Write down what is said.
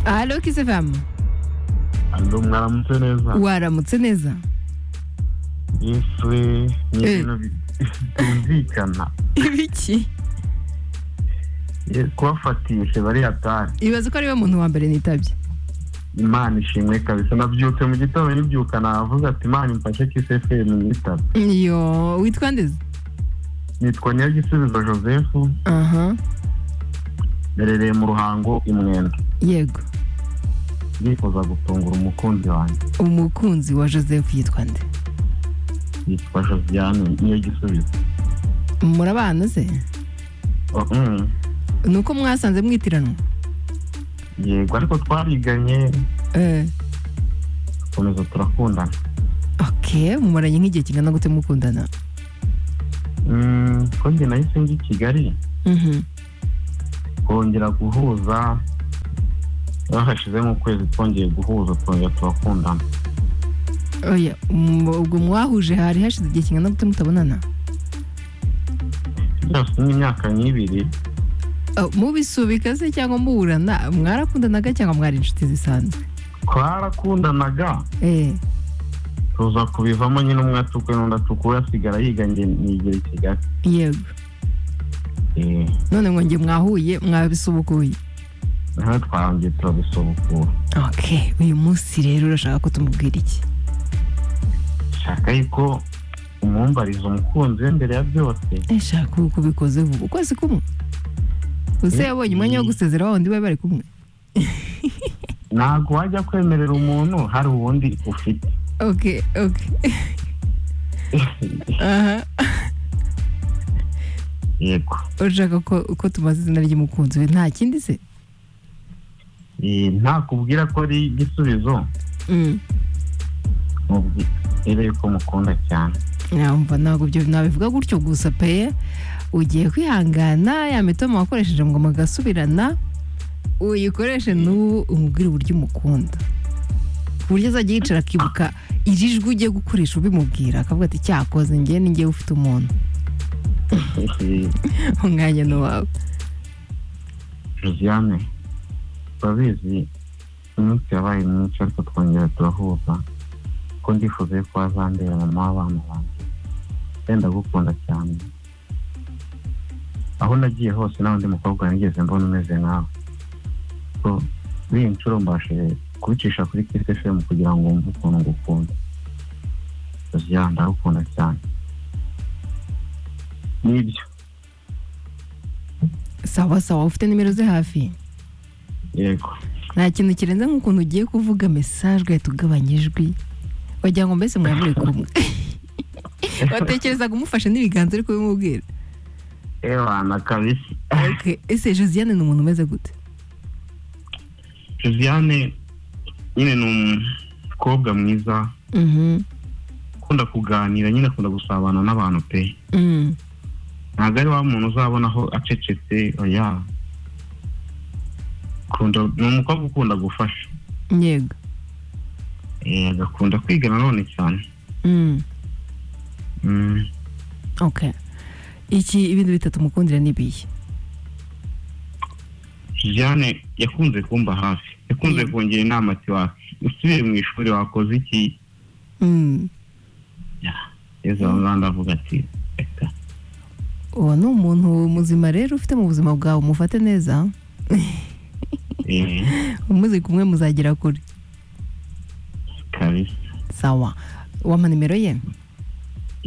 Alo Kisefamu alo mwaramutse neza waramutse neza yewe ni Eh. ibintu bi- bitumvikana ibiki Ye- kubafatishe bari hatari ibaze ko ariwe muntu wa mbere nitabye imana ishimwe kabisa nabyutse mu gitondo nibyuka navuze ati imana imfashe kiseferi mwitaba iyo witwa ndeze nitwa nyagisubizo joseph aha merereye mu ruhango imwenda yego ndifuza gutungura umukunzi wanjye umukunzi wa joseph yitwa nde yitwa josiane niyo gisubizo murabana se Oh, mm. ni uko mwasanze mwitiranwa yego ariko twariganye Eh, dukomeza turakundana ok mumaranye nk'igihe kingana gute mukundana Mm, ko njye nahise njya i kigali Mhm. kongera guhuza bahashizemo ukwezi twongeye guhuza twongera turakundana oya mm, ubwo mwahuje hari hashize igihe kingana gute mutabonana byose ni imyaka nk'ibiri Oh, mubisubika se cyangwa muburana mwarakundanaga cyangwa mwari inshuti zisanzwe twarakundanaga eh tuza kubivamo nyine umwe atukuye n'undi atukuye asigara yiga njye nigira i kigali yego Eh, none ngo njye mwahuye mwabisubukuye nawe twahongeye turabisubukura ok uyu munsi rero urashaka ko tumubwira iki shaka yuko umwumbariza umukunzi we mbere ya byose eshaka ubu kubikoze vuba ukwezi kumwe use Eh, yabonye umwanya wo eh. gusezera wa wundi bari bari kumwe ntabwo wajya kwemerera umuntu hari uwundi ufite ok ok aha yego urashaka ko ko tumaze izina ry'umukunzi we nta kindi se Eh, ntakubwira ko ari igisubizo Mm. mubwire yuko mukunda cyane Yumva ntabwo ibyo nabivuga gutyo gusa pe ugiye kwihangana ya mitoma wakoresheje ngo mugasubirana uyikoreshe n'ubu umubwire uburyo umukunda ku buryo azajya yicara akibuka iri jwi ugiye gukoresha ubimubwira akavuga ati cyakoze njye ninjye ufite umuntu Eh, umwanya ni uwawe josiane turabizi iminsi yabaye myinshi ariko twongera turahuza ko ndifuza ko wazandera mama w'abana banjye wenda gukunda cyane aho nagiye hose nta wundi mukobwa nigeze mbona umeze nkawe so b'iyi nshuro mbashije kubicisha kuri kisefemu kugira ngo wumve ukuntu ngukunda josiane ndagukunda cyane nibyo sawa sawa ufite nimero ze hafi yego nta kintu kirenze nk'ukuntu ugiye kuvuga mesaje ugahita ugabanya ijwi wagira ngo mbese mwaba muri kumwe watekerezaga umufashe n'ibiganza ariko bimubwira Ewana kabisa. Ok, ese josiane ni umuntu umeze gute Josiane nyine ni umukobwa mwiza ukunda kuganira nyine akunda gusabana n'abantu pe Mm. ntabwo ari wa muntu uzabona aho acecetse oya Ukunda- ni umukobwa ukunda gufasha yego Eh, agakunda kwiga nanone cyane Mm. Mm, ok iki ibintu bitatu mukundira ni ibihe Josiane yakunze kumba hafi yakunze Mm. kungira inama ati wa usubiye mu ishuri wakoze iki Mm. yezu wanzanda avuga ati reka uwo ni umuntu muzima rero ufite mu buzima bwawe umufate neza Eh, umuzi kumwe muzagera kure kabisa sawa wampa nimero ye